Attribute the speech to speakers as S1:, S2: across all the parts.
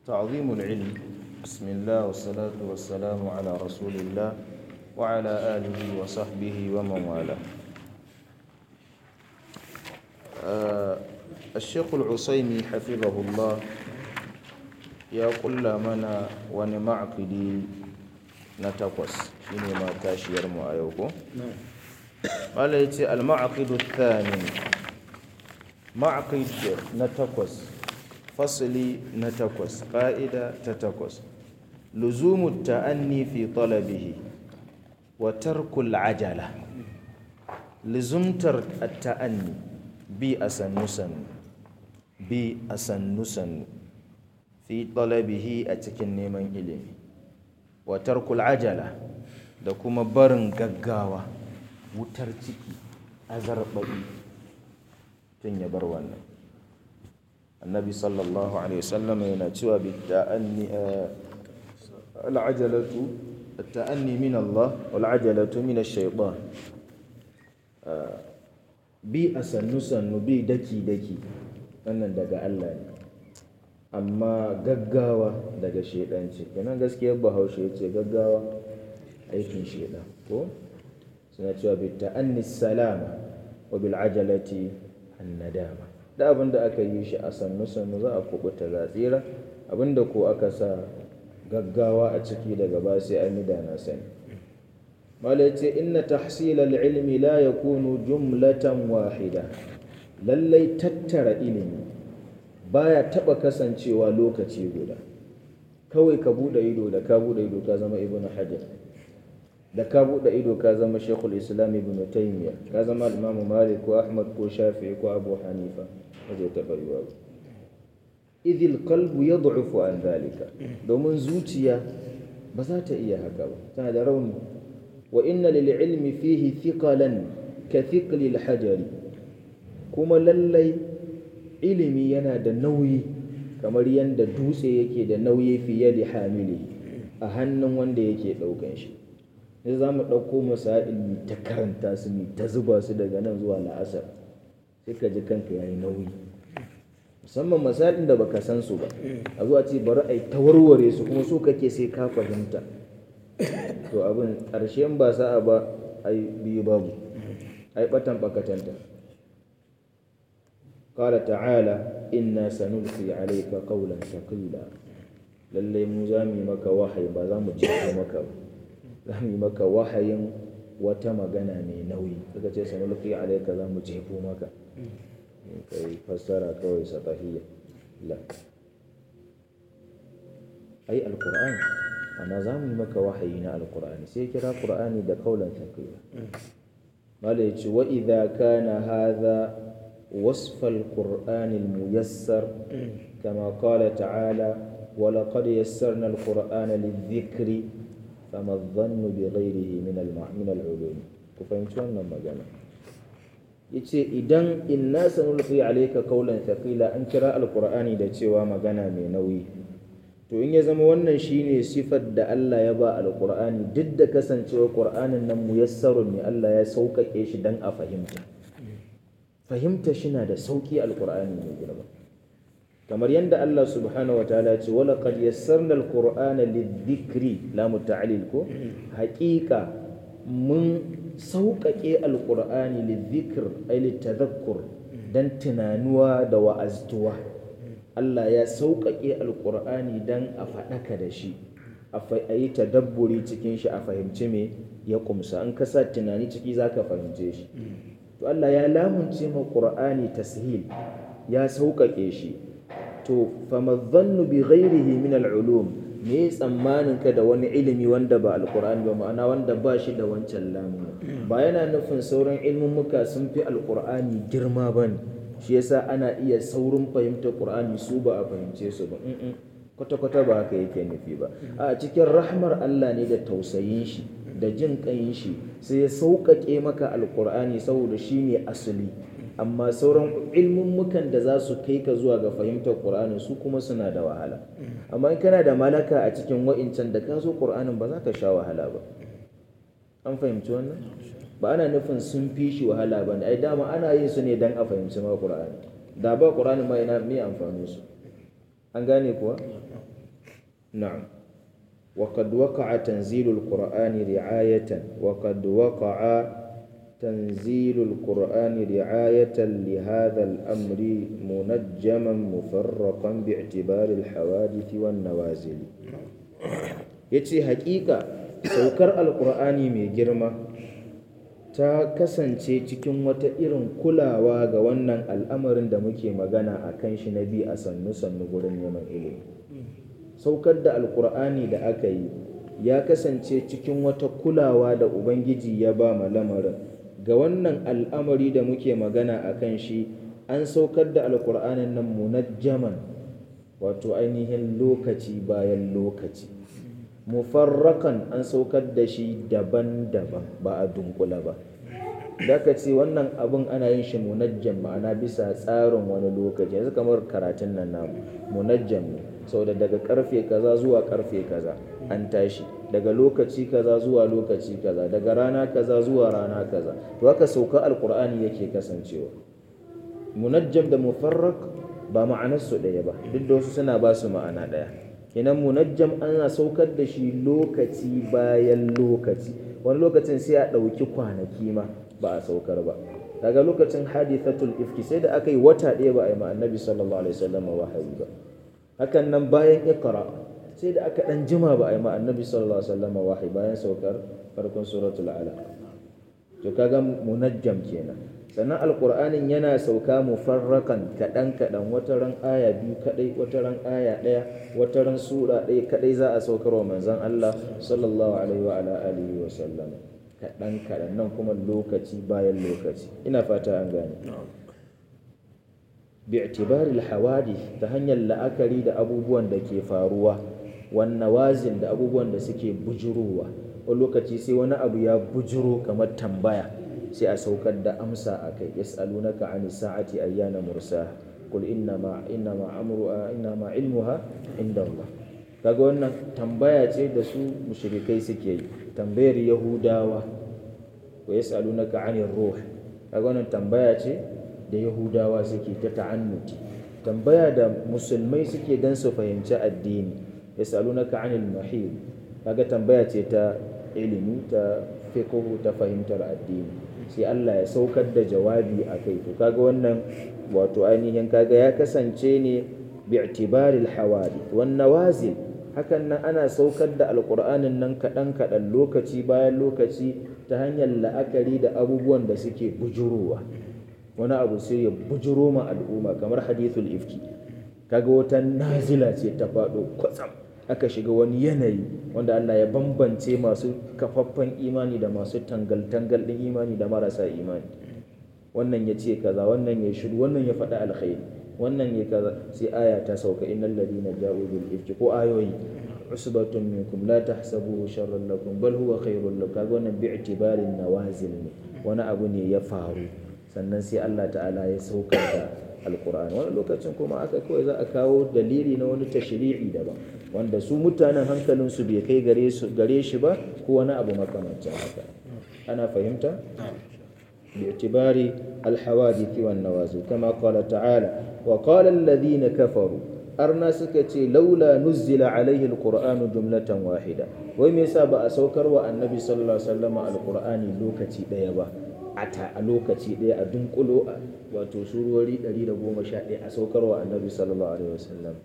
S1: تعظيم العلم بسم الله والصلاة والسلام على رسول الله وعلى آله وصحبه ومن والاه آه الشيخ العصيمي حفظه الله ya kulla mana wani ma'aqidi na takwas shine ma tashiyar mu a yau ko mala yace al ma'aqidu thani ma'aqid na takwas fasli na takwas qa'ida ta takwas luzumu ta'anni fi talabihi wa tarkul ajala luzumtar at-ta'anni bi asannusan bi asannusan fi talabihi a cikin neman ilimi wa tarkul ajala da kuma barin gaggawa wutar ciki azarbabi tun ya bar wannan annabi sallallahu alaihi wasallam yana cewa bi ta'anni al'ajalatu at-ta'anni min Allah wal ajalatu min ash-shaytan bi asannu sannu bi daki daki wannan daga Allah ne amma gaggawa daga shedan ce kenan gaskiyar bahaushe ya ce gaggawa aikin shedan ko suna cewa bi ta'annis salama wa bil ajalati annadama da abin da aka yi shi a sannu sannu za a kubuta za tsira abin da ko aka sa gaggawa a ciki daga ba sai an yi da na sani malai ce inna tahsil al-ilmi la yakunu jumlatan wahida lallai tattara ilimi baya taba kasancewa lokaci guda kawai ka bude ido da ka bude ido ka zama ibnu hajar da ka bude ido ka zama shekul islam ibn taymiya ka zama imamu malik ko ahmad ko shafi ko abu hanifa wajen taba yiwa idil qalbu yad'ufu an dhalika domin zuciya ba za ta iya haka ba tana da rauni wa inna lil ilmi fihi thiqalan ka thiqli al hajari kuma lallai ilimi yana da nauyi kamar yadda dutse yake da nauyi fiye da hamili a hannun wanda yake ɗaukan shi sai za mu ɗauko masa'il mu ta karanta su mu ta zuba su daga nan zuwa la'asar sai ka ji kanka yayi nauyi musamman masalin da baka san su ba a zuwa ce bari a yi ta warware su kuma so kake sai ka fahimta to abin ƙarshen ba sa'a ba ai biyu babu ai batan bakatanta قال تعالى إنا سنلقي عليك قولا ثقيلا lallai mu za mu yi maka wahayi ba za mu jefo maka ba za mu yi maka wahayin wata magana mai nauyi suka ce sanulqi alayka za mu jefo maka kai fassara kawai satahiyya la ai alqur'ani amma za mu yi maka wahayi na alqur'ani sai kira qur'ani da qaulan thaqila malai ce wa idza kana hadha وصف القرآن الميسر كما قال تعالى ولقد يسرنا القرآن للذكر فما الظن بغيره من من العلوم كفهمت wannan magana yace idan inna sanulqi alayka qawlan thaqila an kira alqur'ani da cewa magana mai nauyi to in ya zama wannan shine sifar da Allah ya ba alqur'ani duk da kasancewa qur'anin nan muyassarun ne Allah ya sauƙaƙe shi dan a fahimta fahimta shi na da sauƙi alƙur'ani mai girma kamar yadda Allah subhanahu wataala ce wala qad yassarna alqur'ana lidhikri la muta'allil ko haƙiƙa mun sauƙaƙe alqur'ani lidhikr ay litadhakkur dan tunanuwa da wa'aztuwa Allah ya sauƙaƙe alqur'ani dan a faɗaka da shi a yi tadabburi cikin shi a fahimci me ya kumsa in ka sa tunani ciki zaka fahimce shi to Allah ya lamunce ma Qur'ani tashil ya sauƙaƙe shi to famadhannu bi ghairihi min al-ulum me tsammanin ka da wani ilimi wanda ba alqur'ani ba ma'ana wanda ba shi da wancan lamun ba yana nufin sauran ilmummuka sun fi alqur'ani girma bane shi yasa ana iya saurin fahimtar qur'ani su ba a fahimce su ba kwata-kwata ba haka yake nufi ba a cikin rahmar Allah ne da tausayin shi da jin ƙayin shi sai ya sauƙaƙe maka alƙur'ani saboda shi ne asali amma sauran ilmummukan da za su kai ka zuwa ga fahimtar ƙur'ani su kuma suna da wahala amma in kana da malaka a cikin wa'incan da ka zo ƙur'anin ba za ka sha wahala ba an fahimci wannan ba ana nufin sun fi shi wahala ba ne ai dama ana yin su ne don a fahimci ma ƙur'ani da ba ƙur'ani ma ina me amfanin su an gane kuwa na'am وقد وقع تنزيل القرآن رعاية وقد وقع تنزيل القرآن رعاية لهذا الأمر منجما مفرقا باعتبار الحوادث والنوازل يتي حقيقة سوكر القرآن mai girma ta kasance cikin wata irin kulawa ga wannan al'amarin da muke magana a kan shi na bi a sannu-sannu gurin neman ilimi saukar da alkur'ani da aka yi ya kasance cikin wata kulawa da ubangiji ya ba ma lamarin ga wannan al'amari da muke magana a kan shi an saukar da alkur'anin nan munajjaman wato ainihin lokaci bayan lokaci mufarrakan an saukar da shi daban-daban ba a dunkula ba da ka ce wannan abin ana yin shi munajjam ma'ana bisa tsarin wani lokaci yanzu kamar karatun nan namu munajjam ne saboda daga karfe kaza zuwa karfe kaza an tashi daga lokaci kaza zuwa lokaci kaza daga rana kaza zuwa rana kaza to haka sauka alkur'ani yake kasancewa munajjam da mufarrak ba ma'anarsu ɗaya ba duk da wasu suna ba su ma'ana ɗaya kenan munajjam ana saukar da shi lokaci bayan lokaci wani lokacin sai a ɗauki kwanaki ma ba a saukar ba daga lokacin hadithatul ifki sai da aka yi wata ɗaya ba a yi ma annabi sallallahu alaihi wasallam wahayi ba hakan nan bayan iqra sai da aka dan jima ba a yi ma annabi sallallahu alaihi wasallam wahayi bayan saukar farkon suratul alaq to kaga munajjam kenan sannan alqur'anin yana sauka mufarrakan kadan kadan wata ran aya biyu kadai wata ran aya daya wata ran sura ɗaya kadai za a saukar wa manzon Allah sallallahu alaihi wa ala alihi wa sallam kadan kadan nan kuma lokaci bayan lokaci ina fata an gane bi'tibari al-hawadith ta hanyar la'akari da abubuwan da ke faruwa wan nawazin da abubuwan da suke bujurowa wani lokaci sai wani abu ya bujuro kamar tambaya sai a saukar da amsa a kai yas'alunaka ani sa'ati ayyana mursa qul inna ma inna ma amru inna ma ilmuha inda Allah kaga wannan tambaya ce da su mushrikai suke yi tambayar yahudawa wa yas'alunaka anir ruh kaga wannan tambaya ce da yahudawa suke ta ta'annuti tambaya da musulmai suke dan su fahimci addini yasalunaka anil mahid kaga tambaya ce ta ilimi ta fiqh ta fahimtar addini sai Allah ya saukar da jawabi akai to kaga wannan wato ainihin kaga ya kasance ne bi'tibari al-hawadith wan nawazil hakan nan ana saukar da alqur'anin nan kadan kadan lokaci bayan lokaci ta hanyar la'akari da abubuwan da suke bujurowa wani abu sai ya bujuro ma al'umma kamar hadithul ifki kaga wata nazila ce ta faɗo kwatsam aka shiga wani yanayi wanda Allah ya bambance masu kafaffen imani da masu tangal-tangal ɗin imani da marasa imani wannan ya ce kaza wannan ya shiru wannan ya faɗa alkhairi wannan ya kaza sai aya ta sauka innal ladina ja'u bil ifki ko ayoyi usbatun minkum la tahsabuhu sharran lakum bal huwa khairul lakum kaga wannan bi'tibarin nawazil ne wani abu ne ya faru sannan sai Allah ta'ala ya saukar da alkur'ani wani lokacin kuma aka kawai za a kawo dalili na wani tashri'i daban wanda su mutanen hankalinsu bai kai gare shi ba ko wani abu makamancin haka ana fahimta باعتبار الحوادث والنوازل كما قال تعالى وقال الذين كفروا أرنا سكتي لولا نزل عليه القرآن جملة واحدة ويميسا بأسوكر والنبي صلى الله عليه وسلم القرآن لوكتي ديبا a lokaci ɗaya a dunkulo wato surori 111 a saukarwa annabi sallallahu alaihi wasallam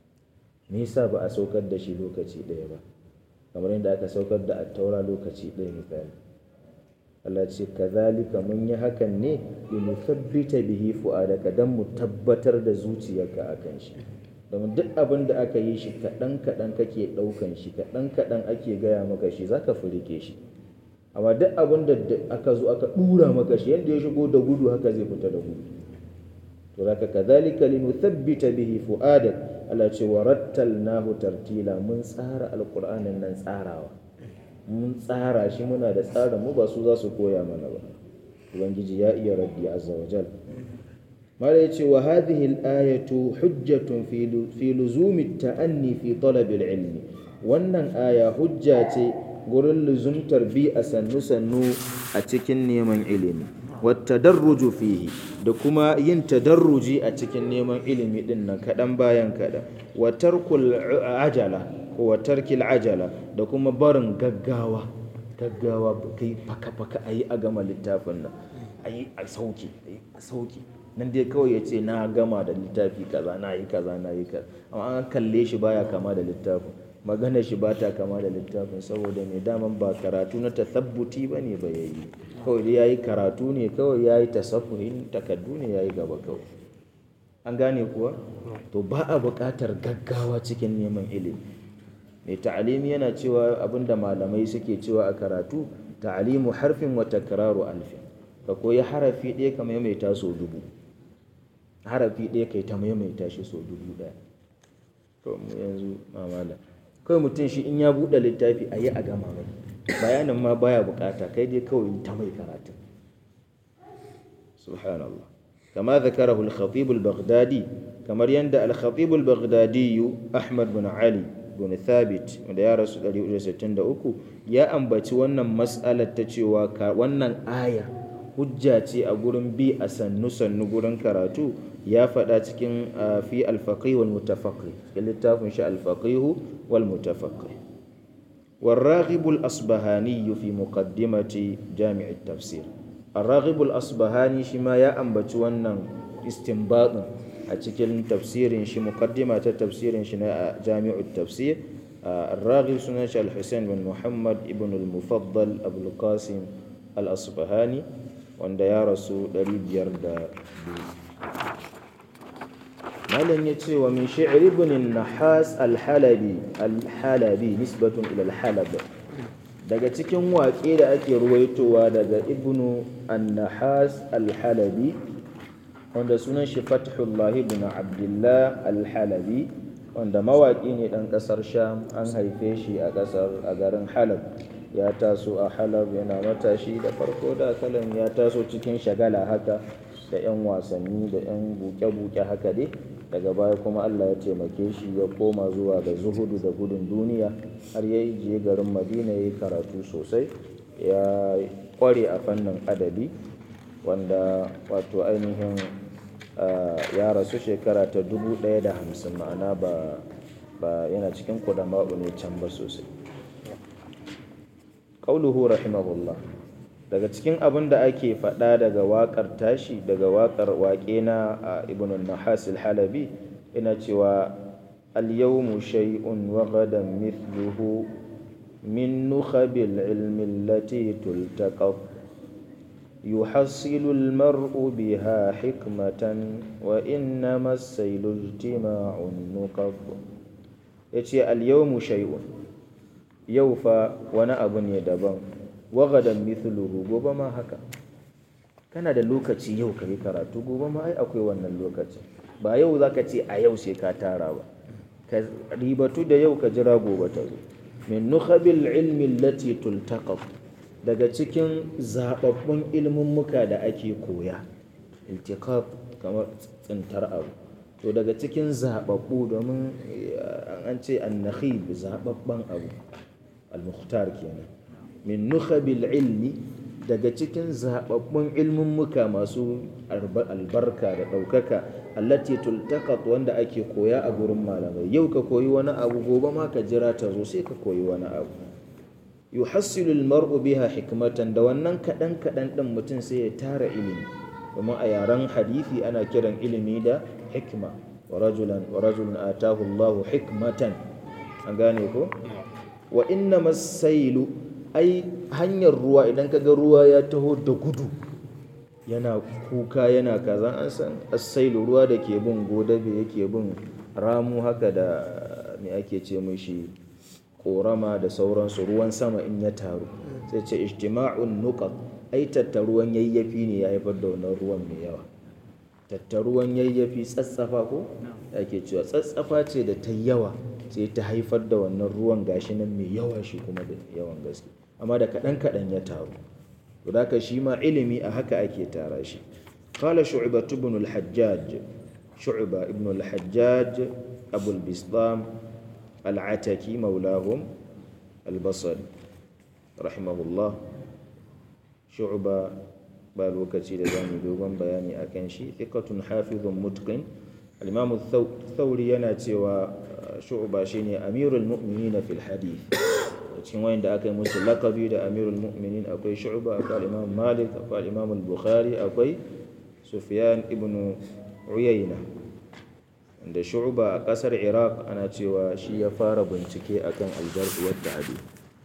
S1: me yasa ba a saukar da shi lokaci ɗaya ba kamar yadda aka saukar da attaura lokaci ɗaya misali Allah ce kazalika mun yi hakan ne li nuthabbita bihi fu'adaka dan mu tabbatar da zuciyarka akan shi domin duk abin da aka yi shi kaɗan kaɗan kake ɗaukan shi kaɗan kaɗan ake gaya maka shi zaka furike shi amma duk abin da aka zo aka dura maka shi yadda ya shigo da gudu haka zai fita da gudu to zaka kadhalika linuthabbita bihi fuadak Allah ce wa rattalnahu tartila mun tsara alqur'anin nan tsarawa mun tsara shi muna da tsarin mu ba su za su koya mana ba ubangiji ya iya rabbi azza wa jal mala yace wa hadhihi al-ayatu hujjatun fi luzumi at-ta'anni fi talab al-ilmi wannan aya hujja ce gurin luzumtar bi a sannu-sannu a cikin neman ilimi wata darruju fihi da kuma yin tadarruji a cikin neman ilimi din nan kaɗan bayan kaɗan watar ajala ko wa tarkil ajala da kuma barin gaggawa gaggawa kai faka faka ayi a gama littafin nan ayi a sauki ayi a sauki nan dai kawai ya ce na gama da littafi kaza na yi kaza na yi kaza amma an kalle shi baya kama da littafin magana shi ba ta kama da littafin saboda mai daman ba karatu na tasabbuti ba ne ba yayi kawai dai yayi karatu ne kawai yayi tasaffuhin takaddu ne yayi gaba kawai an gane kuwa to ba a buƙatar gaggawa cikin neman ilimi mai ta'alimi yana cewa abinda malamai suke cewa a karatu ta'alimu harfin wa takraru alfin ka koyi harafi ɗaya ka maimaita sau dubu harafi ɗaya kai ta maimaita shi sau dubu ɗaya to mu yanzu mamala kawai mutum shi in ya buɗe littafi a yi a gama mai bayanin ma baya bukata kai dai kawai ta mai karatu subhanallah kama zakarahu al-khatib al-baghdadi kamar yanda al-khatib al-baghdadi ahmad bin ali bin thabit wanda ya rasu 163 ya ambaci wannan mas'alar ta cewa wannan aya hujja ce a gurin bi a sannu sannu gurin karatu ya faɗa cikin fi alfaƙi wal mutafaƙi cikin littafin shi alfaƙihu wal mutafaƙi والراغب الأصبهاني في مقدمة جامع التفسير الراغب الأصبهاني شما يا أنبت ونن استنباط أتكلم تفسير شي مقدمة تفسير شي جامع التفسير الراغب سنة الحسين بن محمد ابن المفضل أبو القاسم الأصبهاني wanda ya rasu 502 malam ya ce wa min shi'ri ibn nahas al-halabi al-halabi nisbatun ila al-halab daga cikin waƙe da ake ruwaitowa daga ibnu an-nahas al-halabi wanda sunan shi fathullah ibn abdullah al-halabi wanda mawaƙi ne ɗan ƙasar sham an haife shi a ƙasar a garin halab ya taso a halab yana matashi da farko da kalan ya taso cikin shagala haka da 'yan wasanni da 'yan buke-buke haka dai daga baya kuma allah ya taimake shi ya koma zuwa ga zuhudu da gudun duniya har ya je garin madina ya yi karatu sosai ya kware a fannin adabi wanda wato ainihin ya rasu shekara ta dubu ɗaya da hamsin ma'ana ba yana cikin kudama'u ne can ba sosai qauluhu rahimahullah daga cikin abin da ake faɗa daga waƙar tashi daga waƙar waƙe na ibn nahas al-halabi ina cewa al-yawmu shay'un wa ghadan mithluhu min nukhabil ilmi allati tultaqat يحصل المرء بها حكمة وإنما السيل اجتماع النقب يتي اليوم شيء yau fa wani abu ne daban wagadan mithluhu gobe ma haka kana da lokaci yau ka yi karatu gobe ma ai akwai wannan lokaci ba yau za ka ce a yau sai ka tara ba ka ribatu da yau ka jira gobe ta zo min nukhabil ilmi lati tultaqaf daga cikin zababbun ilmin muka da ake koya iltiqaf kamar tsintar abu to daga cikin zababbu domin an ce annakhib zababban abu al-mukhtar kenan min nukhabil ilmi daga cikin zababbun ilmin muka masu albarka da ɗaukaka allati tultaqat wanda ake koya a gurin malamai yau ka koyi wani abu gobe ma ka jira ta zo sai ka koyi wani abu yuhassilu al-mar'u biha hikmatan da wannan kadan kadan din mutum sai ya tara ilimi kuma a yaren hadisi ana kiran ilimi da hikma wa rajulan wa rajulun atahu Allahu hikmatan an gane ko wa inna masailu ai hanyar ruwa idan ka ga ruwa ya taho da gudu yana kuka yana kaza an san asailu ruwa da ke bin godabe yake bin ramu haka da me ake ce mishi korama da sauransu ruwan sama in ya taru sai ce ijtima'un nuqat ai tattaruwan yayyafi ne ya haifar da wannan ruwan mai yawa tattaruwan yayyafi tsatsafa ko ake cewa tsatsafa ce da ta yawa sai ta haifar da wannan ruwan gashi nan mai yawa shi kuma da yawan gaske amma da kaɗan kaɗan ya taru to da shi ma ilimi a haka ake tara shi qala shu'ba ibn al-hajjaj shu'ba ibn al-hajjaj abu al-bistam al-ataki maulahum al-basri rahimahullah shu'ba ba lokaci da zamu dogon bayani akan shi thiqatun hafizun mutqin al-imam thawri yana cewa shu'ba shine amirul mu'minin fil hadith cikin wayanda aka yi musu lakabi da amirul mu'minin akwai shu'ba akwai imam malik akwai imam al-bukhari akwai sufyan ibn uyayna da shu'ba a kasar iraq ana cewa shi ya fara bincike akan aljarh wa ta'dil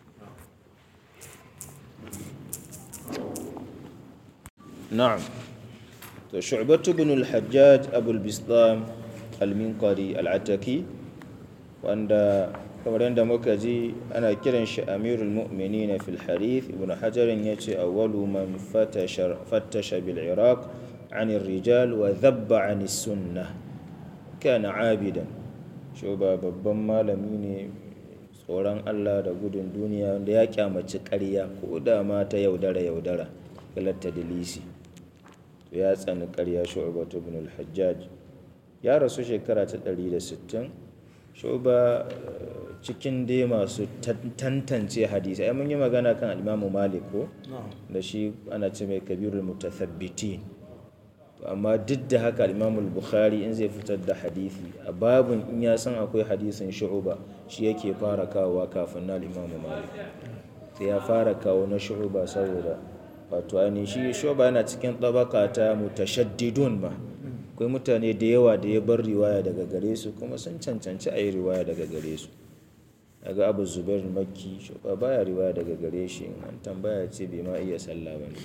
S1: na'am to shu'batu ibn al-hajjaj abu al-bistam al-minqari al-ataki wanda kamar yadda muka ji ana kiran shi amirul mu'minin fil harith ibn hajar yace awwalu man fattasha bil iraq عن الرجال وذب عن السنة كان عابدا شوبا babban malami ne tsoron Allah da gudun duniya wanda ya kyamaci ƙarya ko da ma ta yaudara yaudara galatta dalisi to ya tsani ƙarya shu'batu ibn al-hajjaj ya rasu shekara ta 160 shuba cikin dai masu tantance hadisi ai mun yi magana kan al-Imam Malik ko da shi ana ce mai kabirul mutathabbitin amma duk da haka al-Imam Bukhari in zai fitar da hadisi a babun in ya san akwai hadisin shu'ba shi yake fara kawowa kafin na al-Imam Malik sai ya fara kawo na shu'ba saboda wato ainihin shi shu'ba yana cikin tabaka ta mutashaddidun ma akwai mutane da yawa da ya bar riwaya daga gare su kuma sun cancanci a yi riwaya daga gare su daga abu zubair makki shuba baya riwaya daga gare shi an tambaya ce bai ma iya sallah ba ne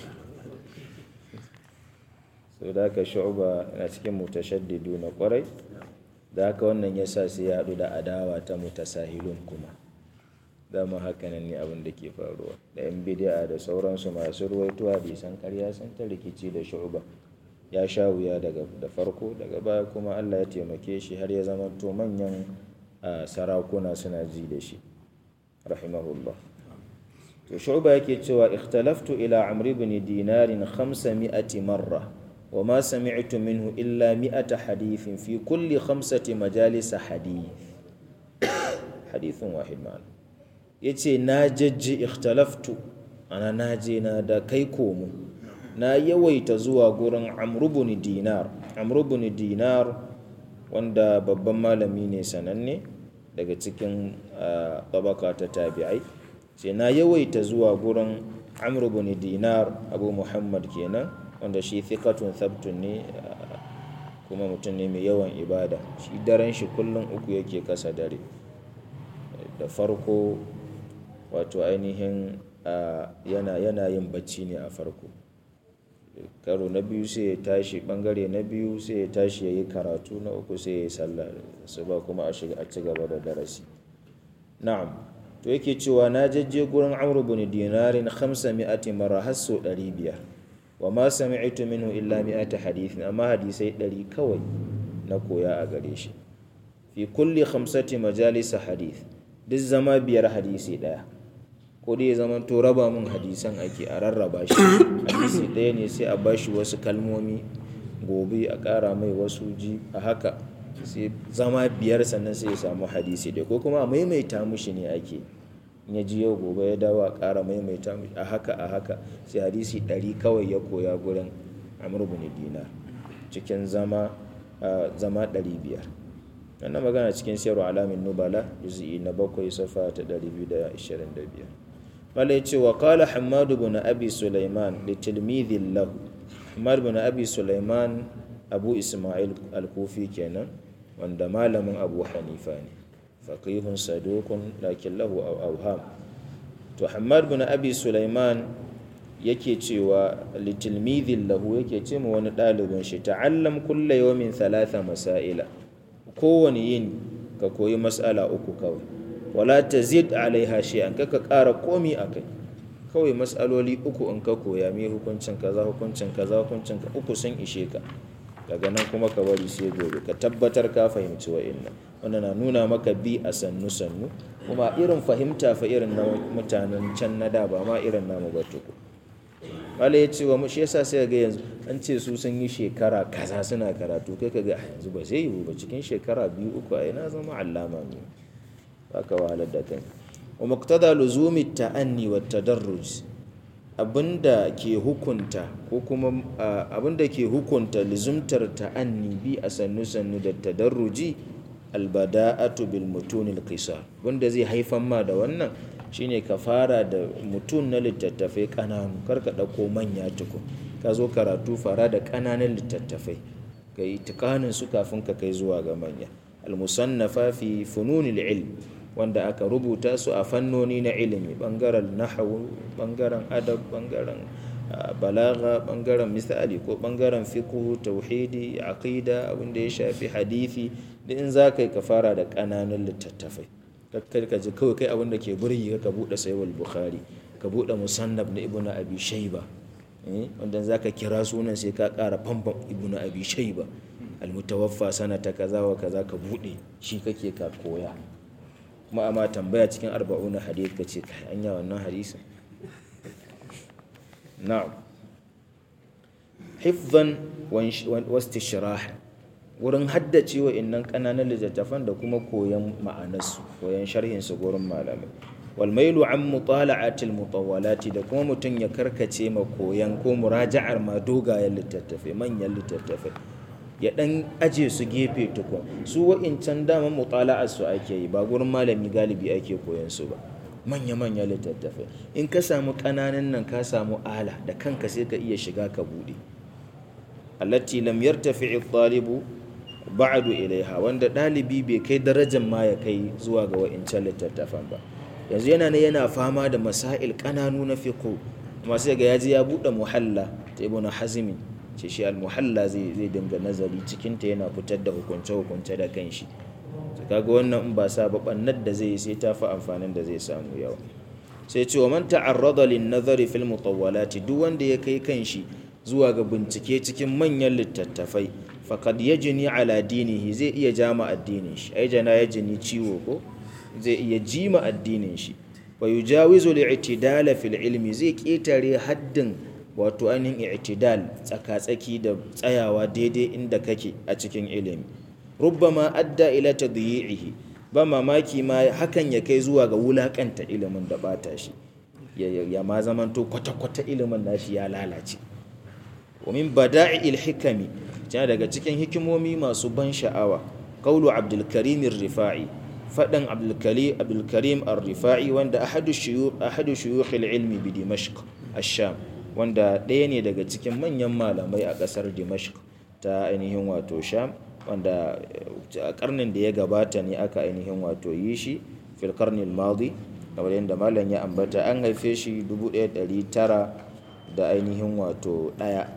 S1: sau da haka shuba na cikin mutashaddidu na kwarai da haka wannan ya sa sai ya haɗu da adawa ta mutasahilun kuma dama hakanan ne abin da ke faruwa da yan bidi'a da sauransu masu ruwaito hadisan karya sun ta rikici da shuba ya sha wuya daga da farko daga baya kuma Allah ya taimake shi har ya zama to manyan sarakuna suna ji da shi rahimahullah to shu'ba yake cewa ikhtalaftu ila amr ibn dinar 500 marra wa ma sami'tu minhu illa 100 hadithin fi kulli khamsati majalis hadith hadithun wahid ma'ana yace na jajji ikhtalaftu ana naje na da kai komo na yawaita zuwa gurin amrubuni dinar amrubuni dinar wanda babban malami ne sananne daga cikin tabaka ta tabi'ai sai na yawaita zuwa gurin amrubuni dinar abu muhammad kenan wanda shi thiqatun thabtun ne kuma mutum ne mai yawan ibada shi daren shi kullum uku yake kasa dare da farko wato ainihin yana yin bacci ne a farko karo na biyu sai ya tashi bangare na biyu sai ya tashi ya yi karatu na uku sai ya yi sallah su ba kuma a shiga a ci gaba da darasi na'am to yake cewa na jajje gurin amru bin dinarin khamsa mi'ati mara har sau ɗari biyar wa ma sami'tu minhu illa mi'ata hadithin amma hadisai ɗari kawai na koya a gare shi fi kulli khamsati majalisa hadith duk zama biyar hadisi ɗaya ko dai zaman to raba mun hadisan ake a rarraba shi hadisi ɗaya ne sai a bashi wasu kalmomi gobe a ƙara mai wasu ji a haka sai zama biyar sannan sai ya samu hadisi ɗaya ko kuma a maimaita mushi ne ake in ya ji yau gobe ya dawo a ƙara maimaita mushi a haka a haka sai hadisi ɗari kawai ya koya gurin amur bin dinar cikin zama zama ɗari biyar wannan magana cikin siyarwa alamin nubala juzi'i na bakwai safa ta ɗari biyu da ashirin da biyar wala ya ce wa kala hamadu bin abi sulaiman da tilmidhin lahu hamadu bin abi sulaiman abu ismail al-kufi kenan wanda malamin abu hanifa ne faqihun sadukun lakin lahu auham to hamadu bin abi sulaiman yake cewa litilmidhin lahu yake ce ma wani ɗalibin shi ta'allam kulla yawmin thalatha masaila kowane yin ka koyi mas'ala uku kawai wala ta zid alaiha shay'an kaka ƙara komi a kai kawai matsaloli uku in ka koya me hukuncin kaza hukuncin kaza hukuncin ka uku sun ishe ka daga nan kuma ka bari sai gobe ka tabbatar ka fahimci wa'annan wannan na nuna maka bi a sannu sannu kuma irin fahimta fa irin na mutanen can na da ba ma irin namu ba tuku wala ya ce wa shi yasa sai ga yanzu an ce su sun yi shekara kaza suna karatu kai ka ga yanzu ba zai yiwu ba cikin shekara biyu uku a na zama allama ne aka wahalar da kai wa muqtada luzumi ta'anni wa tadarruj abinda ke hukunta ko kuma abinda ke hukunta luzumtar ta'anni bi a sannu sannu da tadarruji albada'atu bil mutunil qisar wanda zai haifan ma da wannan shine ka fara da mutun na littattafai kananu kar ka dauko manya tukun ka zo karatu fara da kananan littattafai ka yi tikanin su kafin ka kai zuwa ga manya al-musannafa fi fununil ilm wanda aka rubuta su a fannoni na ilimi bangaren nahawu bangaren adab bangaren balaga bangaren misali ko bangaren fiqh tauhidi aqida abinda ya shafi hadisi da in za ka yi ka fara da ƙananan littattafai kakkar ka ji kawai kai abinda ke burgi ka buɗe sayyid bukhari ka buɗe musannab na ibnu abi shayba wanda za ka kira sunan sai ka ƙara famfam ibnu abi shayba almutawaffa sanata kaza wa kaza ka buɗe shi kake ka koya kuma amma tambaya cikin arba'una hadith ka ce kai anya wannan hadisin na'am hifzan wastishrah wurin haddace wa innan kananan littattafan da kuma koyan ma'anarsu koyan sharhin su gurin malamai wal mailu an mutala'atil mutawwalati da kuma mutum ya karkace ma koyan ko muraja'ar ma dogayen littattafai manyan littattafai ya dan aje su gefe tukun su wa'incan dama mutala'ar su ake yi ba gurin malami galibi ake koyan su ba manya-manya littattafai in ka samu ƙananan nan ka samu ala da kanka sai ka iya shiga ka buɗe allati lam yartafi ɗalibu ba'du ilaiha wanda ɗalibi bai kai darajar ma ya kai zuwa ga wa'incan littattafan ba yanzu yana ne yana fama da masail ƙananu na fiqh kuma sai ga yaji ya buɗe muhalla ta ibn hazmi ce shi al-muhalla zai zai dinga nazari cikin ta yana fitar da hukunce hukunce da kanshi kaga wannan in ba sa ba bannar da zai sai ta fi amfanin da zai samu yawa sai ce wa man ta'arrada lin nazari fil mutawwalati duk wanda ya kai kanshi zuwa ga bincike cikin manyan littattafai faqad yajni ala dinihi zai iya jama addinin shi ai jana yajni ciwo ko zai iya jima addinin shi wa yujawizu li'tidala fil ilmi zai ketare haddin wato ainihin i'tidal tsaka-tsaki da tsayawa daidai inda kake a cikin ilimi rubbama adda ila tadyi'ihi ba mamaki ma hakan ya kai zuwa ga wulakanta ilimin da bata shi ya ma zamanto kwata-kwata ilimin nashi ya lalace wa min bada'il hikami tana daga cikin hikimomi masu ban sha'awa qawlu abdul karim rifai fadan abdul karim abdul karim ar-rifai wanda ahadu shuyukh ahadu shuyukh al-ilmi bi dimashq ash-sham wanda ɗaya ne daga cikin manyan malamai a ƙasar dimashq ta ainihin wato sham wanda a karnin da ya gabata ne aka ainihin wato yi shi fil karnil madi kamar yadda malam ya ambata an haife shi 1900 da ainihin wato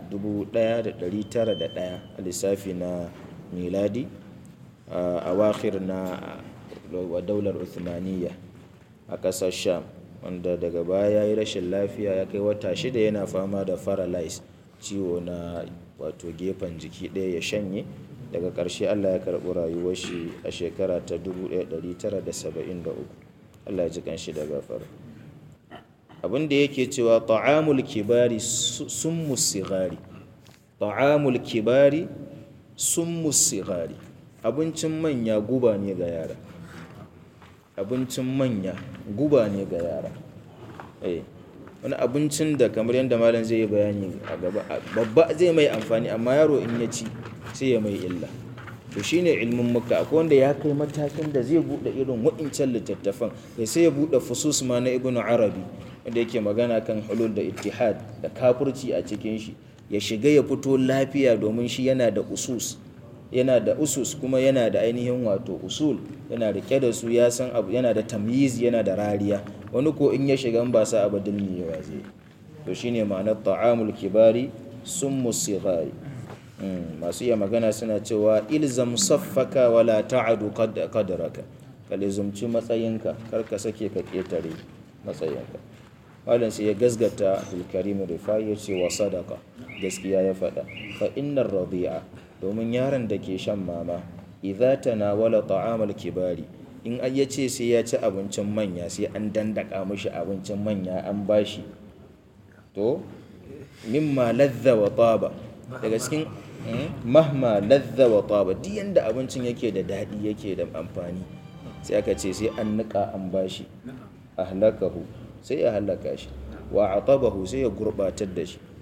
S1: 1901 a lissafi na miladi a wakir na daular uthmaniyya a ƙasar sham wanda daga baya ya yi rashin lafiya ya kai wata shida yana fama da paralyze ciwo na wato gefen jiki ɗaya ya shanye daga ƙarshe Allah ya karɓi rayuwar shi a shekara ta 1973 Allah ya ji kanshi da gafara abin da yake cewa ta'amul kibari summu sigari ta'amul kibari summu sigari abincin manya guba ne ga yara abincin manya guba ne ga yara eh wani abincin da kamar yadda malam zai yi bayani a gaba babba zai mai amfani amma yaro in ya ci sai ya mai illa to shine ilmin muka akwai wanda ya kai matakin da zai bude irin wa'incan littattafan kai sai ya bude fusus ma na ibnu arabi wanda yake magana kan hulul da ittihad da kafurci a cikin shi ya shiga ya fito lafiya domin shi yana da usus yana da usus kuma yana da ainihin wato usul yana rike da su ya san abu yana da tamyiz yana da rariya wani ko in ya shiga ba sa abadin yawa zai to shine ma'anar ta'amul kibari summu sighari masu iya magana suna cewa ilzam saffaka wala ta'adu qadraka ka lizumci matsayinka kar ka sake ka ketare matsayinka malam sai ya gasgata abdulkarim rifai ya ce wa sadaka gaskiya ya faɗa fa innar radi'a domin yaron da ke shan mama idza tanawala ta'amal kibari in ai ya ce sai ya ci abincin manya sai an dandaka mishi abincin manya an bashi to mimma ladza wa taba daga cikin mahma ladza wa taba duk yanda abincin yake da daɗi yake da amfani sai aka ce sai an nika an bashi ahlakahu sai ya halaka shi wa atabahu sai ya gurbatar da shi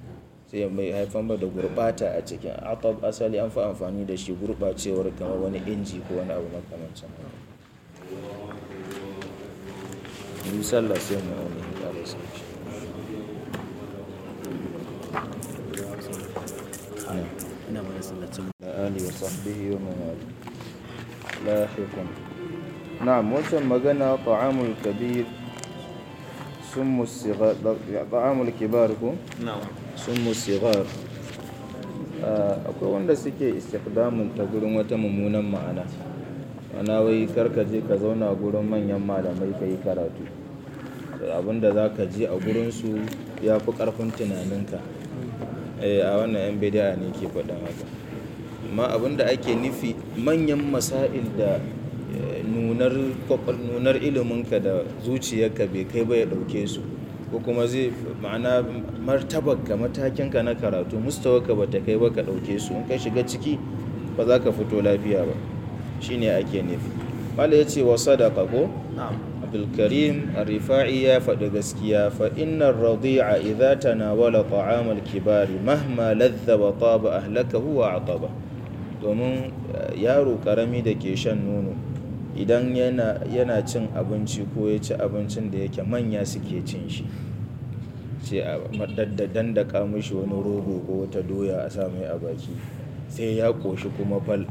S1: sai mai haifar da gurbata a cikin atab asali an fi amfani da shi gurbacewar kamar wani inji ko wani abu makamancin yi sallah sai mu wani ƙara sauki
S2: ina mana sallacin
S1: آله وصحبه ومن والاه لاحق نعم وسم مغنى طعام الكبير سم الصغار طعام الكبار كو
S2: na'am
S1: سم الصغار akwai wanda suke istikdamun ta gurin wata mummunan ma'ana ana wai karka je ka zauna gurin manyan malamai ka yi karatu abinda za ka je a gurinsu ya fi ƙarfin tunaninka Eh, a wannan 'yan bidiya ne ke faɗin haka amma abinda ake nufi manyan masail da eh, nunar kwakwal- nunar iliminka da zuciyarka bai kai ba ya ɗauke su ko kuma zai ma'ana martabarka matakinka na karatu mustawarka ba ta kai ba ka ɗauke su in ka shiga ciki ba za ka fito lafiya ba shine ake nufi mala ya ce wa sadaka ko
S2: na'am
S1: abdulkarim rifa'i ya faɗi gaskiya fa innar radi'a idza tanawala ta'am al-kibari mahma ladha wa taba ahlakahu wa ataba domin eh, yaro karami da ke shan nono idan yana yana cin abinci ko ya ci abincin da yake manya suke cin shi sai a madaddadan da mishi wani rogo ko wata doya a sa mai a baki sai ya koshi kuma fal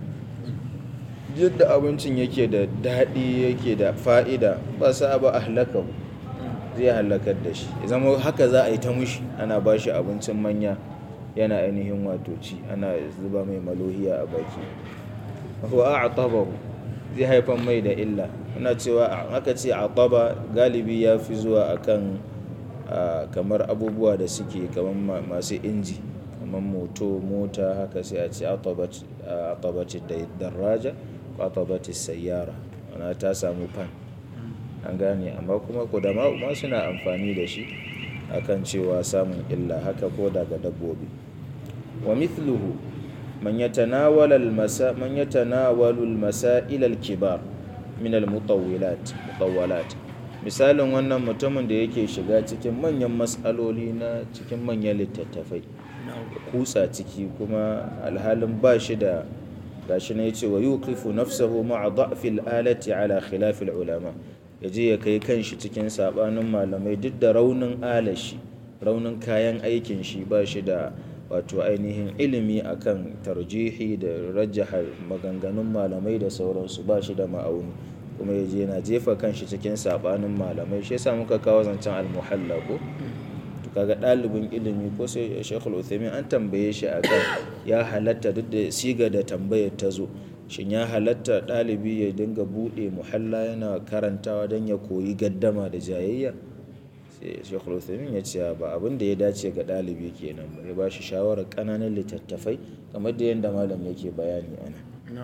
S1: yadda abincin yake da daɗi yake da fa'ida ba sa ba a halaka zai halakar da shi ya zama haka za a yi ta mushi ana ba shi abincin manya yana ainihin wato ci ana zuba mai malohiya a baki wa a zai haifan mai da illa ana cewa aka ce a galibi ya fi zuwa akan a, kamar abubuwa da suke kamar ma- masu inji kamar moto mota haka sai a ce atabaci da daraja ko atabaci sayyara ana ta samu fan an gane amma kuma kudama ma suna amfani da shi akan cewa samun illa haka ko daga dabbobi wa mithluhu man yatanawala al-masa man yatanawalu al-masail al-kibar min al-mutawwilat mutawwalat misalin wannan mutumin da yake shiga cikin manyan matsaloli na cikin manyan littattafai kutsa ciki kuma alhalin ba shi da gashi na yace wa yuqifu nafsahu ma'a da'fil alati ala khilafil ulama yaje ya kai kanshi cikin sabanin malamai duk da raunin alashi raunin kayan aikin shi ba shi da wato ainihin ilimi akan tarjihi da rajjaha maganganun malamai da sauransu ba shi da ma'auni kuma ya je yana jefa kanshi cikin sabanin malamai shi yasa muka kawo zancen almuhalla ko to kaga ɗalibin ilimi ko sai shekul uthaymin an tambaye shi akan ya halatta duk da siga da tambayar ta zo shin ya halatta ɗalibi ya dinga buɗe muhalla yana karantawa don ya koyi gaddama da jayayya sai shekul uthaymin ya ce ba abin da ya dace ga ɗalibi kenan ba ya ba shi shawarar ƙananan littattafai kamar da yadda malam yake bayani ana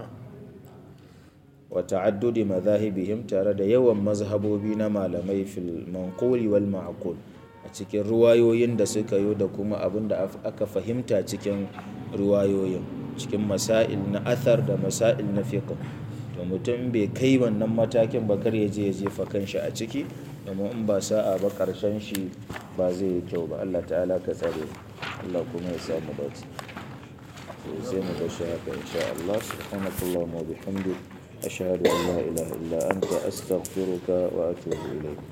S1: wa ta'addudi madhahibihim tare da yawan mazhabobi na malamai fil manquli wal ma'qul a cikin ruwayoyin da suka yi da kuma abin da aka fahimta cikin ruwayoyin cikin masail na athar da masail na fiqh to mutum bai kai wannan matakin ba kar ya je ya jefa kanshi a ciki domin in ba sa'a ba karshen shi ba zai yi kyau ba Allah ta'ala ka tsare Allah kuma ya samu dace sai mu ga shi haka insha Allah subhanakallahumma wa bihamdik ashhadu an la ilaha illa anta astaghfiruka wa atubu ilayk